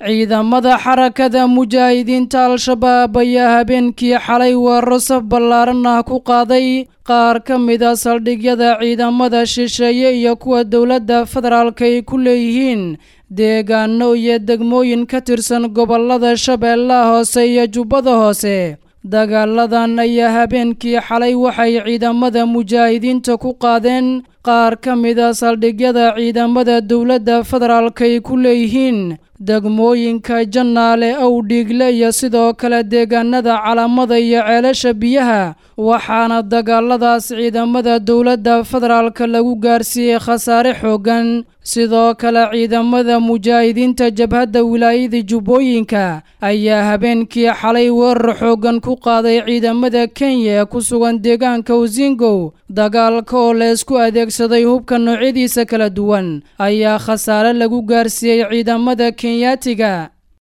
ciidamada xarakada mujaahidiinta al-shabaab ayaa habeenkii xalay weeraro saf ballaaran ah ku qaaday qaar ka mid a saldhigyada ciidamada shisheeye iyo kuwa dowladda federaalk ay ku leeyihiin deegaano iyo degmooyin ka tirsan gobollada shabeellaha hoose iyo jubbada hoose dagaaladan ayaa habeenkii xalay waxay ciidamada mujaahidiinta ku qaadeen qaar ka mid a saldhigyada ciidamada dowladda federaalk ay ku leeyihiin degmooyinka jannaale owdhiigle iyo sidoo kale deegaanada calamada iyo ceelasha biyaha waxaana dagaaladaas ciidamada dowladda federaalka lagu gaarsiiyey khasaare xooggan sidoo kale ciidamada mujaahidiinta jabhadda wilaayada jubbooyinka ayaa habeenkii xalay weerar xooggan ku qaaday ciidamada kenya ee ku sugan deegaanka usingow dagaalka oo la isku adeegsaday hubka noocyadiisa kala duwan ayaa khasaare lagu gaarsiiyey ciidamada kenyaatiga